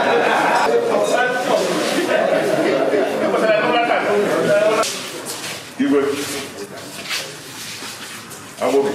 Igwe. Agwọ.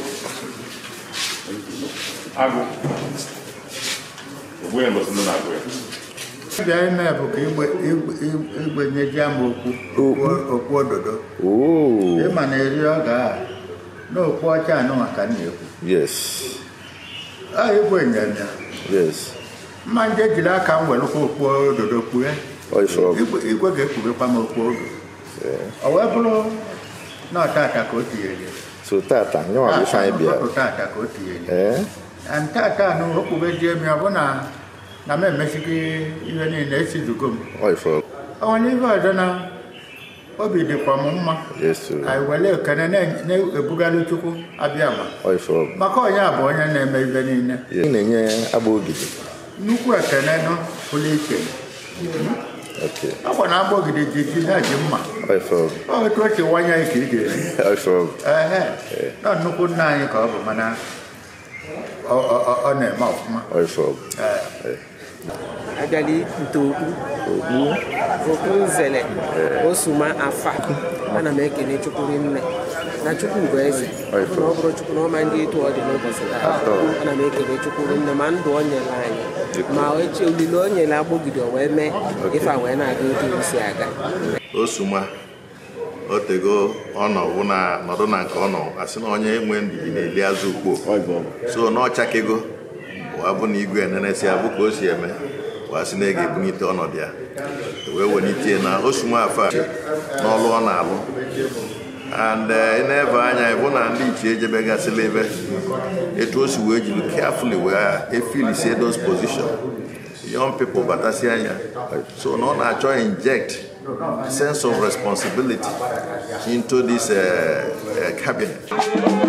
Agụ. Ogbu ya mbọsị ndị na-agụ ya. bịa ime bụ ka igbe igbe- igbenyeji ama okwu okwu- okwu ododo Oh, ịma na eri ọ ga na okwu ọcha anụ maka m na-ekwu yes, a igwe nyanya yes. mma nje jiri aka m welụkwa okwu ododo kpue Ọ ife ọ bụ. igwe igwe ga-ekpubekwa m okwu odo ọ wee bụrụ na ọtata ka o tinyere So tata, nyawa bụ ife anyị bịara. tata ka o tinyere Eh? ntata anụ okpubezie m ya bụ na na m emesigo ihe niile esizugo m Ọ ife ọ bụ. ọ nwere ife ọzọ na obi dịkwa m mma Yes, sir. anyị were ekene na- na-ebugalụ chukwu abịa ma Ọ ife ọ bụ. maka onye a bụ onye na-eme ibe niile Ị na-enye agba ogidi. nnukwu ekene nọ pụrụ iche Okay. akwa na agba ogide ji ji na ji mma Ọ ife ọ bụ. ọ otu o si wanya ka ị ga-eri Ọ ife ọ bụ. ehe nọ nnukwu nna anyị ka ọ bụ mana ọ- ọ ọ- ọ na-eme ọfụma Ọ ife ọ bụ. Ee. agali ntookpu okpu nzele osuma afa ana m ekele chukwu nne na chukwu bụ eze ọ bụ na ọ bụrụ chukwu na ọma ndị etu ọ dị n'ụbọchị taa ana m ekele chukwu nne ma ndụ o nyere anyị ma eche olile o nyere agbọgide o wee mee ife a wee na-aga etu o si aga osuma otego ọnọwụ na nọdụ na nke ọnọ asị na onye enwe ndidi na-eli azụ ukpo so na ọchakego wa bụ na igwe enenesi abụ ka o si eme wa sị na ị ga-ebunite ọnọdụ ya wee welitie na osuma afa n'ọlụ ọ na-alụ and ị na-ebe anya ịbụ na ndị ichie ejebegasịla ebe etu o si wee jiri carefully wee efilisie those position young people batasị anya so na ọ na-achọ inject sense of responsibility into this uh, uh, cabinet